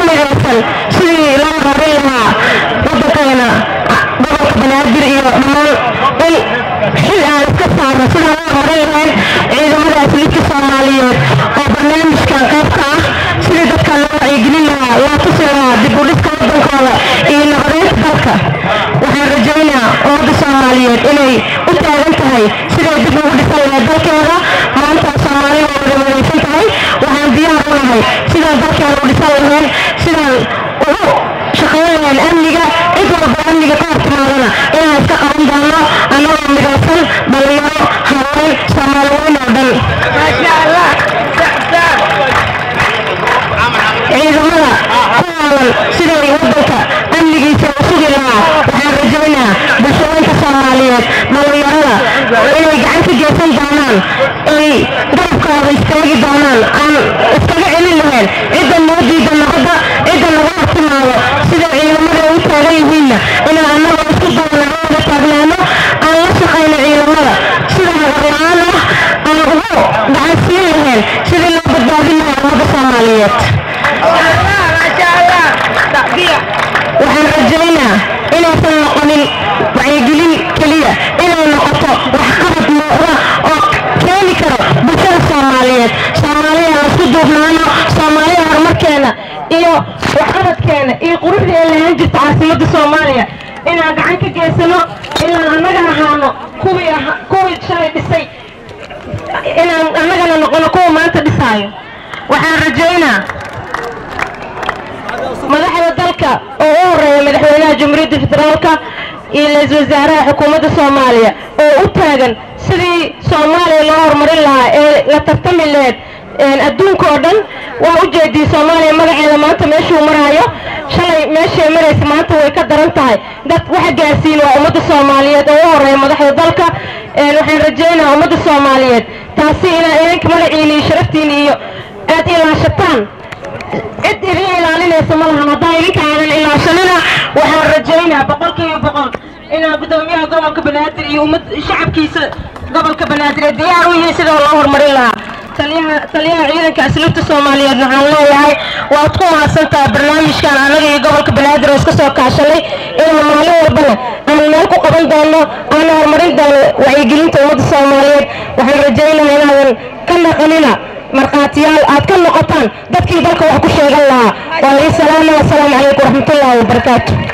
midaysan sidii loo horin lahaa waddankeena gobolka banaadir iyo dhammaan in xil aan iska saarno sidaan loo horin lahayn ciidamada asliidka soomaaliyeed oo barnaamijkan qayb ka ah sidii dadka loo wacyigelin lahaa loo tusi lahaa dib u dhiska waddankooda iyo nabadeynta dalka waxaan rajaynayaa ummadda soomaaliyeed inay u taagan tahay siday dib ugu dhisan lahayd dalkeeda maanta soomaali waa wada wadaysan tahay waxaan diyaar u nahay sidaan dalkeena u dhisan lahayn sidaan ugu shaqayn lahayn amniga cid walba amniga ka hor timaadana inaan iska qaban doono annagoo midaysan dhalinyaro haween soomaali weyn oo dhan ciidamada ku haalan siday waddanka amnigiisa u sugi lahaa waxaan rajaynayaa bulshooyinka soomaaliyeed dhalinyarada inay gacan ka geysan doonaan ay garabkooda istaagi doonaan aan iskaga celin lahayn cidda noo diida nabadda cidda naga hortimaado sida ciidamada u taagan yihiinna inaan annagoo isku dayno wada taagnaano aan la shaqayno ciidamada sida hagarla-aan ah aan ugu gacan siin lahayn sidii loo badbaadin lahaa ummadda soomaaliyeed waxaan rajaynaa inaysan noqonin wacyigelin keliya inay noqoto waxqabad muuqda oo keeni karo bulshada soomaaliyeed soomaaliya aan isku duubnaano soomaaliya horumarkeena iyo waxqabadkeena iyo quruxdii ay lahaan jirta caasimadda soomaaliya inaan gacan ka geysano inaan annaga ahaano kuwii aha- kuwii shalay dhisay inaan annagana noqono kuwa maanta dhisaayo waxaan rajaynaa madaxda dalka oo u horeeya madaxweynaha jamhuuriyadda federaalka iyo ra-iisul wasaaraha xukuumadda soomaaliya oo u taagan sidii soomaaliya loo horumarin lahaa ee la tartami lahayd adduunka oo dhan waa u jeediyey soomaaliya magaceeda maanta meeshuu maraayo shalay meeshay maraysa maanta way ka daran tahay dad waxa gaarsiin waa ummadda soomaaliyeed oo u horeeya madaxda dalka waxaan rajaynayaa ummadda soomaaliyeed taasi inaa idinka magaciina iyo sharaftiina iyo aad ilaashataan cid idin ilaalinaysa ma lahan haddaan idinka aadan ilaashanina waxaan rajaynaa boqolkiiba boqol inaa guddoomiyaha gobolka banaadir iyo ummad shacabkiisa gobolka banaadir ay diyaar u yihiin sidoo loo horumarin lahaa taliyaha taliyaha ciidanka asluubta soomaaliyeed waxaan leeyahay waad ku mahadsantahay barnaamijkan annaga iyo gobolka banaadir oo iska soo kaashanay inaan maalin walbana aan meel ku qaban doono aan horumarin doono wacyigelinta ummadda soomaaliyeed waxaan rajaynayaa inaadan ka naqanina markhaatiyaal aad ka noqotaan dadkii dalka wax ku sheegan lahaa waa ii salaama wasalaamu calaykum waraxmatullaahi wabarakaatu